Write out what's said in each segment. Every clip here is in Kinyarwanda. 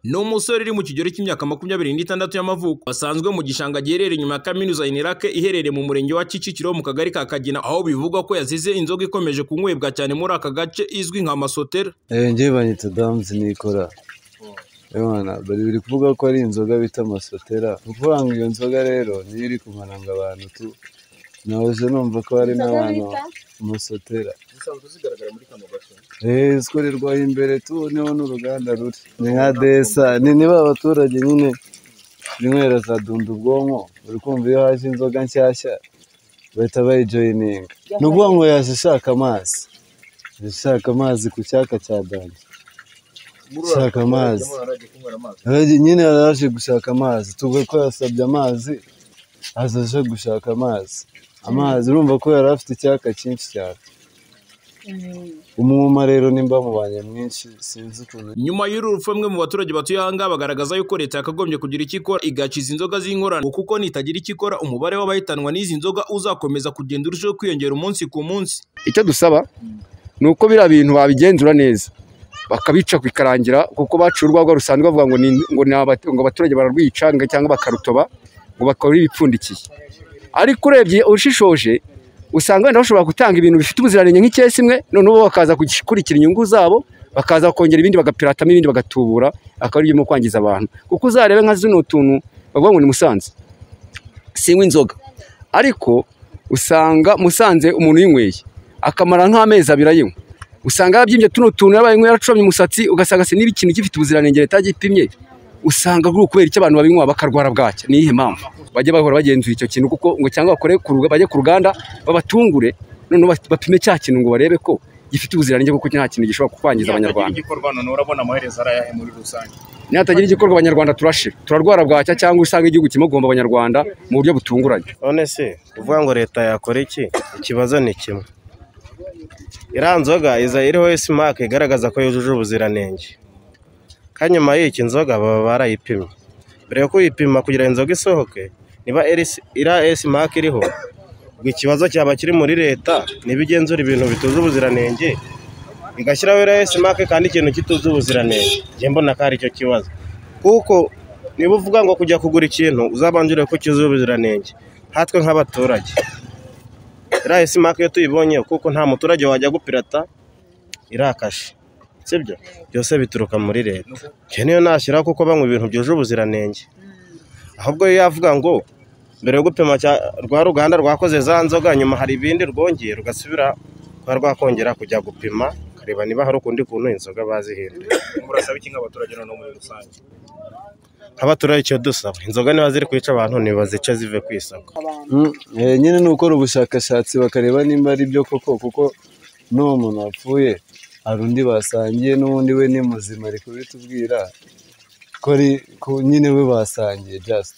Ni umusore uri mu kigero cy'imyaka makumyabiri n'itandatu y'amavuko, wasanzwe mu gishanga giherereye inyuma ya kaminuza Inirake iherereye mu murenge wa Kicukiro mu kagari ka Kagina, aho bivugwa ko yazize inzoga ikomeje kunywebwa cyane muri aka gace izwi nka masotera. njye banyita damuzi nikora Bwana, bari biri kuvuga ko ari inzoga bita amasotera ni ukuvuga ngo iyo nzoga rero niyo iri kumananga abantu tu nahoze numva ko hari n'abantu amasotera zisanzwe zigaragara muri kano gace eee zikorerwaho imbere tu niho n'uruganda ruri ni nka desa ni niba abaturage nyine zinywera za dunda ubwonko buri kumva iyo haje inzoga nshyashya bahita bayijoyininga ni ukuvuga ngo yaje ishaka amazi yaje ishaka amazi ku cyaka cya danje muri Shaka amazi. mwarajya kunywera amazi Yaje nyine yari aje gushaka amazi tuvuga ko yasabye amazi aza aje gushaka amazi amazi urumva ko yari afite icyaka cyinshi cyane umwuma rero nimba mubanye mwinshi sinzi ukuntu Nyuma y'uru rupfu bamwe mu baturage batuye aha ngaha bagaragaza yuko leta yakagombye kugira icyo ikora igakiza inzoga z'inkorano kuko nitagira icyo ikora umubare w'abahitanwa n'izi nzoga uzakomeza kugenda urushaho kwiyongera umunsi ku munsi. icyo dusaba ni uko biriya bintu babigenzura neza bakabica bikarangira kuko baciye urwagwa rusanzwe bavuga ngo ni ngo ni abatu- ngo abaturage bararwica ngo cyangwa bakarutoba ngo bakora ibipfundikiye ariko urebye ushishoje usanga wenda bashobora gutanga ibintu bifite ubuziranenge nk'icyesi imwe noneho bo bakaza gukurikira inyungu zabo bakaza kongera ibindi bagapiratamo ibindi bagatubura akaba ari ibyo kwangiza abantu kuko uzarebe nka zino tuntu bavuga ngo ni musanze sinywa inzoga ariko usanga musanze umuntu uyinyweye akamara nk'amezi abiri ayinywa usanga yabyimbye tuno tuntu yabaye nk'uwo yaracomye umusatsi ugasanga se niba ikintu gifite ubuziranenge leta yagipimye usanga ari ukubera icyo abantu babinywa bakarwara bwacya ni iyihe mpamvu bajye bahora bagenzura icyo kintu kuko ngo cyangwa bakore ku ruga- bajye ku ruganda babatungure noneho bap- bapime cya kintu ngo barebe ko gifite ubuziranenge kuko nta kintu gishobora kwangiza abanyarwanda igikorwa none urabona amaherezo ari ayahe muri rusange nihatagira igikorwa abanyarwanda turashira turarwara bwacya cyangwa usanga igihugu kimugomba abanyarwanda mu buryo butunguranye none se kuvuga ngo leta yakora iki ikibazo ni kimwe iriya nzoga iza iriho simake igaragaza ko yujuje ubuziranenge kandi nyuma y'iki nzoga baba barayipimye mbere yo kuyipima kugira ngo inzoga isohoke niba iri- iriya simake iriho ubwo ikibazo cyaba kiri muri leta niba igenzura ibintu bituje ubuziranenge igashyiraho iriya simake kandi ikintu kituje ubuziranenge njye mbona ko ari cyo kibazo kuko niba uvuga ngo kujya kugura ikintu uzabanje urebe ko cyuzuye ubuziranenge hatwe nk'abaturage iriya simake iyo tuyibonye kuko nta muturage wajya gupirata irakashe sibyo byose bituruka muri leta njye niyo nashyiraho kuko banywa ibintu byuje ubuziranenge ahubwo iyo yavuga ngo mbere yo gupima cya- rwa ruganda rwakoze za nzoga nyuma hari ibindi rwongeye rugasubira kuba rwakongera kujya gupima ukareba niba hari ukundi kuntu inzoga bazihinduye murasaba iki nk'abaturage noneho muri rusange nk'abaturage icyo dusaba inzoga niba ziri kwica abantu ntibazice zive ku isoko Mm, eh, nyine ni ukora ubushakashatsi bakareba nimba ari byo koko kuko n'uwo muntu wapfuye hari undi basangiye n'ubundi we ni muzima ari kubitubwira ko ari ko nyine we basangiye just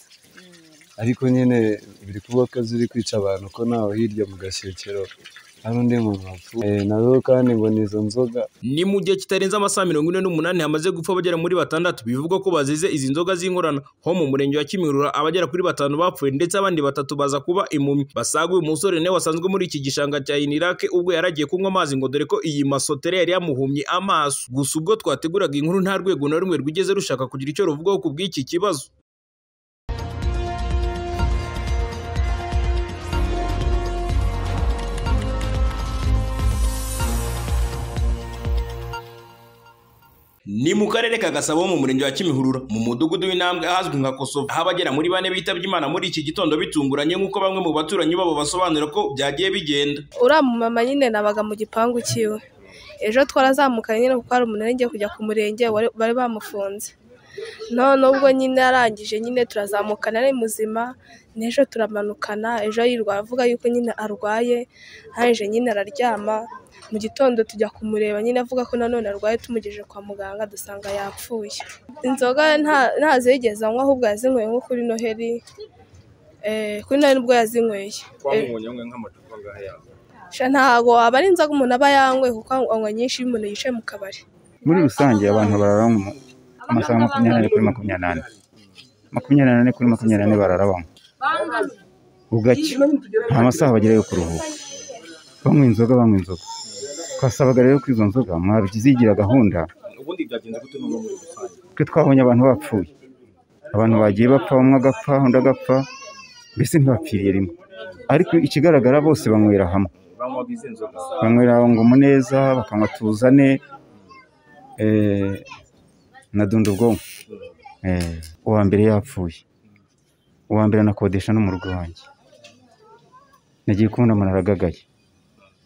ariko nyine biri kuba akazi uri kwica abantu ko nawe hirya mu gashekero hari undi muntu wapfuye Eh, nazo kandi ngo ni izo nzoga Ni mu gihe kitarenze amasaha mirongo ine n'umunani hamaze gupfa abagera muri batandatu bivugwa ko bazize izi nzoga z'inkorano ho mu murenge wa Kimihurura abagera kuri batanu bapfuye ndetse abandi batatu baza kuba impumyi basaga uyu musore nawe wasanzwe muri iki gishanga cya Inirake ubwo yaragiye kunywa amazi ngo dore ko iyi masotere yari yamuhumye amaso gusa ubwo twateguraga inkuru nta rwego na rumwe rwigeze rushaka kugira icyo ruvugaho ku bw'iki kibazo Ni mu karere ka Gasabo mu murenge wa Kimihurura mu mudugudu w'intambwe ahazwi nka Kosovo aho abagera muri bane bitabye Imana muri iki gitondo bitunguranye nk'uko bamwe mu baturanyi babo basobanura ko byagiye bigenda uriya mumama nyine nabaga mu gipangu cyiwe ejo twarazamukanye nyine kuko hari umuntu yari kujya ku murenge wari- bari bamufunze none ubwo nyine arangije nyine turazamukana ari muzima n'ejo turamanukana ejo yirwa avuga yuko nyine arwaye arangije nyine araryama mu gitondo tujya kumureba nyine avuga ko nanone arwaye tumugejeje kwa muganga dusanga yapfuye inzoga nta- ntazo yigeze anywa ahubwo yazinyweye nko kuri noheri Eh, kuri noheri nibwo yazinyweye Eh, twamubonye mwe nk'amacupa angahe yawe Sha ntago aba ari inzoga umuntu aba yanyweye kuko anywa nyinshi iyo umuntu yicaye mu kabari muri rusange abantu barara mu amasaha makumyabiri n'ane kuri makumyabiri n'ane makumyabiri n'ane kuri makumyabiri n'ane barara banywa bugacya nta masaha bagerayo kuruhuka banywa inzoga banywa inzoga twasabaga rero ko izo nzoga mwabizigira gahunda ubundi byagenze gute n'ubu muri rusange twe twabonye abantu bapfuye abantu bagiye bapfa umwe agapfa undi agapfa mbese ntibapfiriye rimwe ariko ikigaragara bose banywera hamwe banywa bize inzoga banywera ngo muneza bakanywa tuzane eh, na dunda ubwonko Eh, uwa mbere yapfuye uwa mbere anakodesha no mu rugo wanjye nagiye kubona umuntu aragagaye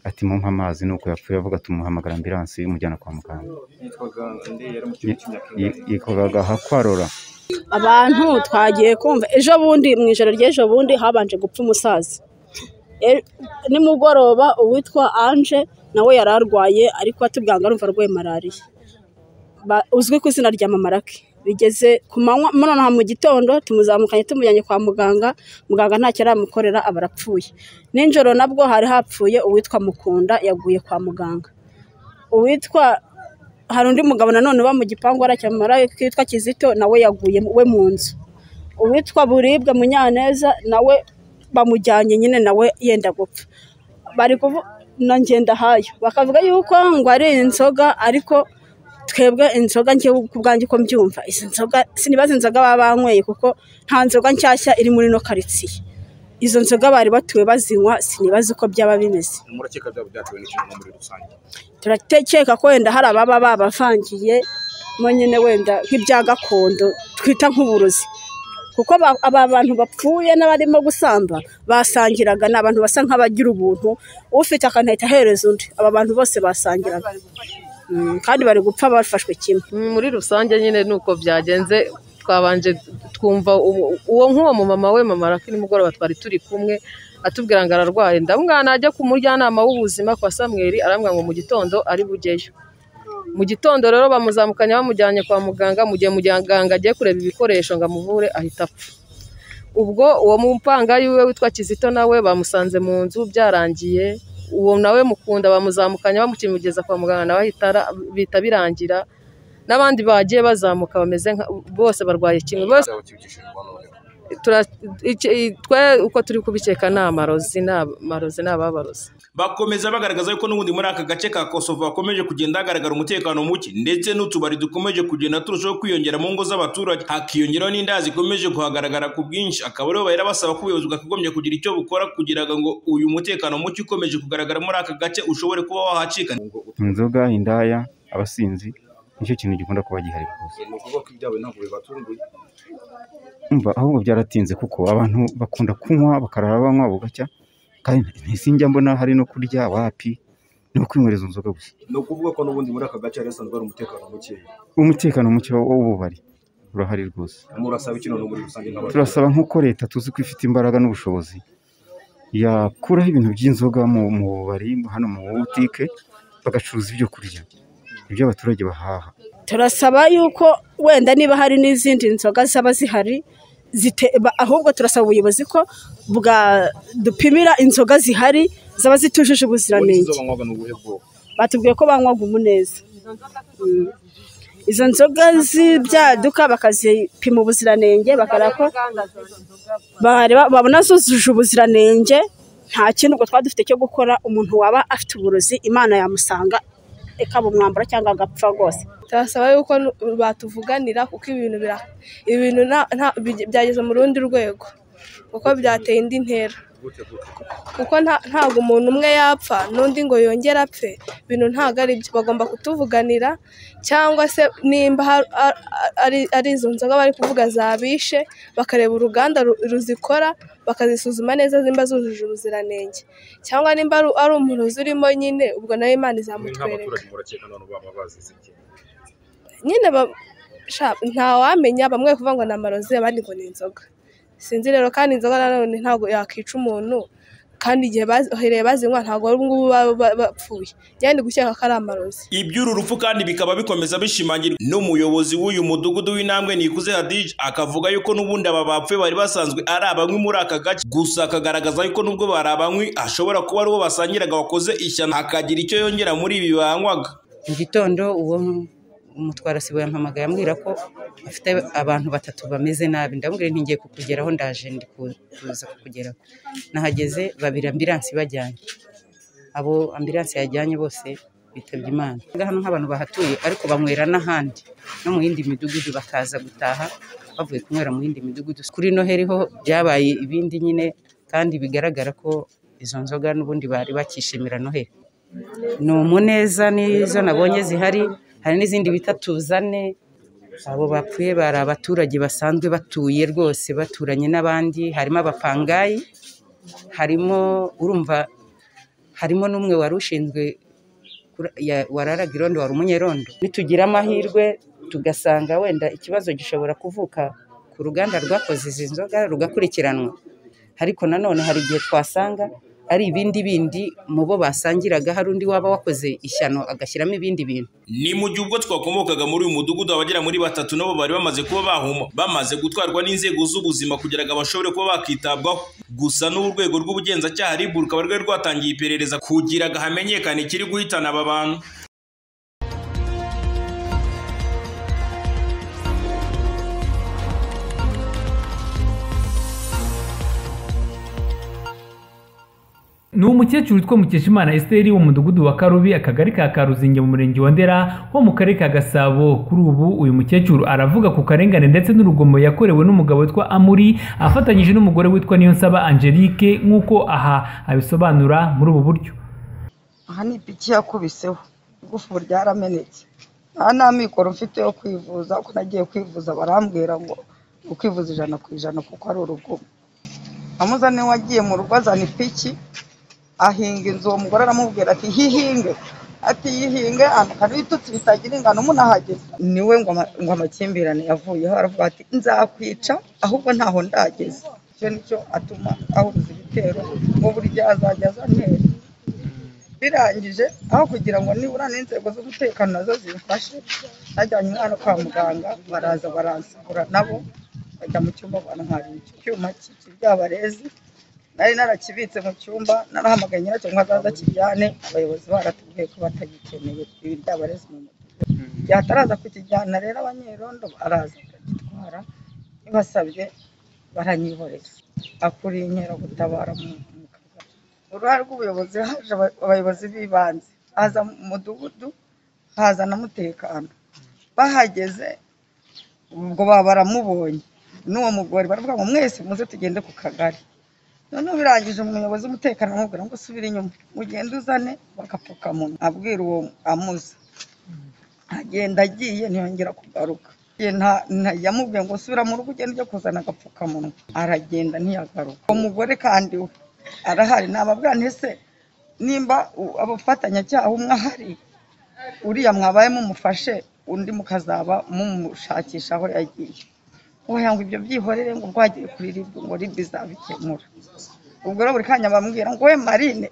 ati mumpe amazi nuko yapfuye avuga tumuhamagara ambiransi imujyana kwa muganga yitwaga nde yari mu kigo cy'imyaka ingahe Yi- yitwaga hakwarora abantu twagiye kumva ejo bundi mu ijoro ry'ejo bundi habanje gupfa umusaza E- nimugoroba uwitwa anje nawe yari arwaye ariko atubwanga arumva arwaye malariya Ba- uzwi ku izina rya mamarake bigeze ku manywa nonaha mu gitondo tumuzamukanye tumujyanye kwa muganga muganga ntacyo aramukorera aba arapfuye nijoro nabwo hari hapfuye uwitwa mukunda yaguye kwa muganga uwitwa hari undi mugabo nanone uba mu gipangu aracyamara witwa kizito nawe yaguye we mu nzu uwitwa buribwa munyaneza nawe bamujyanye nyine nawe yenda gupfa bari kuvu na ngendahayo bakavuga yuko ngo ari inzoga ariko twebwe inzoga njye ku bwanjye uko mbyumva izi nzoga sinibaza inzoga baba banyweye kuko nta nzoga nshyashya iri muri ino karitsiye izo nzoga bari batuwe bazinywa sinibaza uko byaba bimeze murakeka byaba byatewe n'ikintu no muri rusange turatekeka ko wenda hari ababa babavangiye mo nyine wenda nk'ibya gakondo twita nk'uburozi kuko ba- aba bantu bapfuye n'abarimo gusamba basangiraga ni abantu basa nk'abagira ubuntu ufite akanahita ahereza undi aba bantu bose basangiraga Mm, kandi bari gupfa bafashwe kimwe Mm, muri rusange nyine nuko byagenze twabanje twumva uwo- uwo nk'uwo mumama we mama raki nimugoroba twari turi kumwe atubwira ngo ararwaye ndamwana ajya ku mujyanama w'ubuzima kwa samweli arambwira ngo mu gitondo ari bugeyo mu gitondo rero bamuzamukanye bamujyanye kwa muganga mu gihe muganga agiye kureba ibikoresho ngo amuvure ahita apfa ubwo uwo mupanga yiwe witwa kizito nawe bamusanze mu nzu byarangiye uwo nawe mukunda bamuzamukanye bamukimugeza kwa muganga nawe ahita ara- bihita birangira n'abandi bagiye bazamuka bameze nka bose barwaye kimwe bose byabakibikishijwe n'umuriro tura- iki- i- twe uko turi kubikeka ni amarozi ni ab- amarozi ni ababarozi bakomeza bagaragaza yuko n'ubundi muri aka gace ka kosovo hakomeje kugenda hagaragara umutekano muke ndetse n'utubari dukomeje kugenda turushaho kwiyongera mu ngo z'abaturage hakiyongeraho n'inda zikomeje kuhagaragara ku bwinshi akaba ariho bahera basaba ko ubuyobozi bwakagombye kugira icyo bukora kugira ngo uyu mutekano muke ukomeje kugaragara muri aka gace ushobore kuba wahacika inzoga indaya abasinzi nicyo kintu gikunda kuba gihari rwose ni ukuvuga ko ibyabaye ntabwo bibatunguye umva ahubwo byaratinze kuko abantu bakunda kunywa bakarara banywa bugacya kandi ntisinjya mbona hari no kurya wapi ni ukwinywera izo nzoga gusa ni ukuvuga ko n'ubundi muri aka gace hari hasanzwe hari umutekano mukeya umutekano muke w'ububari urahari rwose murasaba iki noneho muri rusange nk'abaturage turasaba nk'uko leta tuzi ko ifite imbaraga n'ubushobozi yakuraho ibintu by'inzoga mu mu bubari hano mu butike bagacuruza ibyo kurya ibyo abaturage bahaha turasaba yuko wenda niba hari n'izindi nzoga zaba zihari zite- ba- ahubwo turasaba ubuyobozi ko bwadupimira inzoga zihari zaba zitujuje muri ubuziranenge izo banywaga ni ubuhe bwoko batubwiye ko banywaga umuneza Mm. izo nzoga z'ibyaduka bakazipima ubuziranenge bakareba ko bareba- babona zujuje ubuziranenge nta kintu ubwo twari dufite cyo gukora umuntu waba afite uburozi imana yamusanga ikaba umwambaro cyangwa agapfa rwose turasaba yuko nu- batuvuganira kuko ibintu bira ibintu nta- nta- bige- byageze mu rundi rwego kuko byateye indi ntera kuko nta- ntabwo umuntu umwe yapfa n'undi ngo yongere apfe ibintu ntabwo ari byo bagomba kutuvuganira cyangwa se nimba har- ar- ari- ari izo nzoga bari kuvuga zabishe bakareba uruganda ru- ruzikora bakazisuzuma neza nimba zujuje ubuziranenge cyangwa nimba ari ari umuntu uzirimo nyine ubwo nawe imana mwe izamutwereka nk'abaturage murakeka none baba bazize iki nyine ba- sha- ntawamenya bamwe kuvuga ngo ni amarozi abandi ngo ni inzoga sinzi rero kandi inzoga nanone ntabwo yakica umuntu kandi igihe bahereye bazinywa ntabwo ari ubungubu baba ba- bapfuye nyine gukeka ko ari amarozi iby'uru rupfu kandi bikaba bikomeza bishimangirwa n'umuyobozi w'uyu mudugudu w'intambwe nikuze hadije akavuga yuko n'ubundi aba bapfuye bari basanzwe ari abanywi muri aka gace gusa akagaragaza yuko n'ubwo bari abanywi ashobora kuba ari uwo basangiraga wakoze ishyano akagira icyo yongera muri ibi banywaga mu gitondo uwo umutwara sibo yampamagaye ambwira ko afite abantu batatu bameze nabi ndamubwira nti ngiye kukugeraho ndaje ndi ku- kuza kukugeraho nahageze babiri ambiransi bajyanye abo ambiransi yajyanye bose twitabye Imana hano nk'abantu bahatuye ariko banywera n'ahandi no mu yindi midugudu bakaza gutaha bavuye kunywera mu yindi midugudu kuri noheli ho byabaye ibindi nyine kandi bigaragara ko izo nzoga n'ubundi bari bakishimira noheli ni umuneza n'izo nabonye zihari hari n'izindi bita tuzane abo bapfuye bari abaturage basanzwe batuye rwose baturanye n'abandi harimo abapangayi harimo urumva harimo n'umwe wari ushinzwe kura- ya- wararaga irondo wari umunyerondo nitugira amahirwe tugasanga wenda ikibazo gishobora kuvuka ku ruganda rwakoze izi nzoga rugakurikiranwa ariko nanone hari igihe twasanga ari ibindi bindi mu bo basangiraga hari undi waba wakoze ishyano agashyiramo ibindi bintu ni mu gihe ubwo twakomokaga muri uyu mudugudu abagera muri batatu nabo bari bamaze kuba bahoma bamaze gutwarwa n'inzego z'ubuzima kugira ngo bashobore kuba bakitabwaho gusa n'ubu urwego rw'ubugenzacyaha RIB rukaba rwari rwatangiye iperereza kugira ngo hamenyekane ikiri guhitana aba bantu ni umukecuru witwa mukeshimana esiteri wo mu mudugudu wa karubi akagari ka karuzinge mu murenge wa ndera ho mu karere ka gasabo kuri ubu uyu mukecuru aravuga ku karengane ndetse n'urugomo yakorewe n'umugabo witwa amuri afatanyije n'umugore witwa niyonsaba angelique nk'uko aha abisobanura muri ubu buryo aha ni ipiki yakubiseho igufu ryaramenetse nta nta mikoro mfite yo kwivuza uko nagiye kwivuza barambwira ngo ukwivuza ijana ku ijana kuko ari urugomo amuzane wagiye mu rugo azana ipiki ahinga inzu uwo mugore aramubwira ati hihinge ati yihinge anukana ibitutsi bitagira ingano munahageze niwe ngo ama- ngo amakimbirane yavuyeho aravuga ati nzakwica ahubwo ntaho ndageze icyo nicyo atuma ahuruza ibitero ngo burya azajya azantera birangije aho kugira ngo nibura n'inzego z'umutekano nazo zimfashe najyanye umwana kwa muganga baraza baransibura nabo bajya mu cyumba bantwara icyuma cy'ibyabarezi nari narakibitse mu cyumba narahamagaye nyiracyo ngo azaza akijyane abayobozi baratubwiye ko batagikeneye ibi byabarezi mu mutwe igihe ataraza kukijyana rero abanyerondo baraza bakagitwara ntibasabye baranyihorera akuriye inkeragutabara mu mu kagari uruhare rw'ubuyobozi haje aba- abayobozi b'ibanze haza mu mudugudu haza na mutekano bahageze ubwo baba baramubonye n'uwo mugore baravuga ngo mwese muze tugende ku kagari noneho birangije umuyobozi w'umutekano amubwira ngo usubire inyuma mugende uzane bagapfukamunwa abwira uwo amuza agenda agiye ntiyongera kugaruka Ye, nta- nta- yamubwiye ngo usubira mu rugo ugende ujye kuzana agapfukamunwa aragenda ntiyagaruka uwo mugore kandi we arahari nababwira nti se nimba u- abafatanyacyaha umwe ahari uriya mwabaye mumufashe undi mukazaba mumushakisha aho yagiye wowe ngo ibyo byihorere ngo bwagiye kuri ribu ngo ribu izabikemura ubwo rero buri kanya bambwira ngo we marine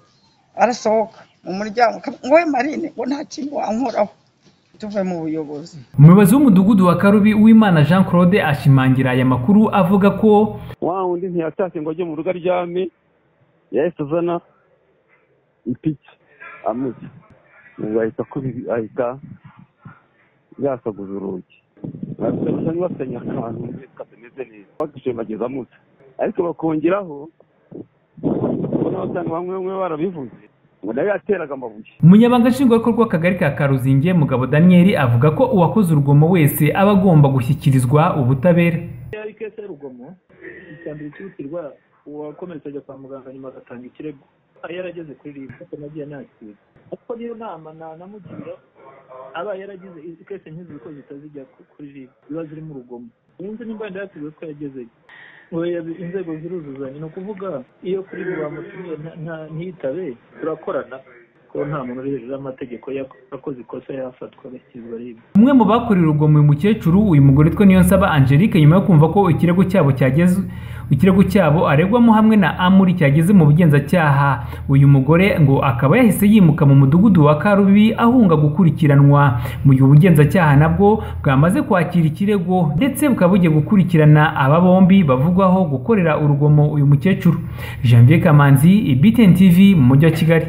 arasohoka mu muryango ngo we marine ngo nta kintu wankoraho tuve mu buyobozi umuyobozi w'umudugudu wa karubi uwimana jean claude ashimangira aya makuru avuga ko wa wundi ntiyatashye ngo ajye mu rugo aryame yahise azana ipiki amuzi ubu ahita akubi- ahita yasaguza urugi basa n'ibasanya akantu katameze neza bagashimagiza amuzi ariko bakongeraho ubona abasanga bamwe bamwe barabivuze ngo nawe yateraga amabuye umunyabanga nshingwabikorwa w'akagari ka karuzinge mugabo daniyeli avuga ko uwakoze urugomo wese aba agomba gushyikirizwa ubutabera iyo ari kese y'urugomo ikambere ikihutirwa uwakomeretse ajya kwa muganga nyuma agatanga ikirego aba yarageze kuri ribu kuko nagiye nakira kuko niyo nama nanamugira aba yaragize izi kese nk'izi kuko zitazijya ku- kuri ribu ziba ziri mu rugomo yunze nimba yatubwiye ko yagezeyo ngo yabi- inzego ziruzuzanya ni ukuvuga iyo kuri ribu bamutumiye nta- nta- ntiyitabe turakorana kuko nta muntu uri hejuru y'amategeko yak- yakoze ikosa yafatwa agashyirwa ribu umwe mu bakorera urugomo uyu mukecuru uyu mugore witwa niyonsaba angelique nyuma yo kumva ko ikirego cyabo cyageze ikirego cyabo aregwamo hamwe na amuri cyageze mu bugenzacyaha uyu mugore ngo akaba yahise yimuka mu mudugudu wa karubi ahunga gukurikiranwa mu gihe ubugenzacyaha nabwo bwamaze kwakira ikirego ndetse bukaba bugiye gukurikirana aba bombi bavugwaho gukorera urugomo uyu mukecuru janvier kamanzi btn tv mu mujyi wa kigali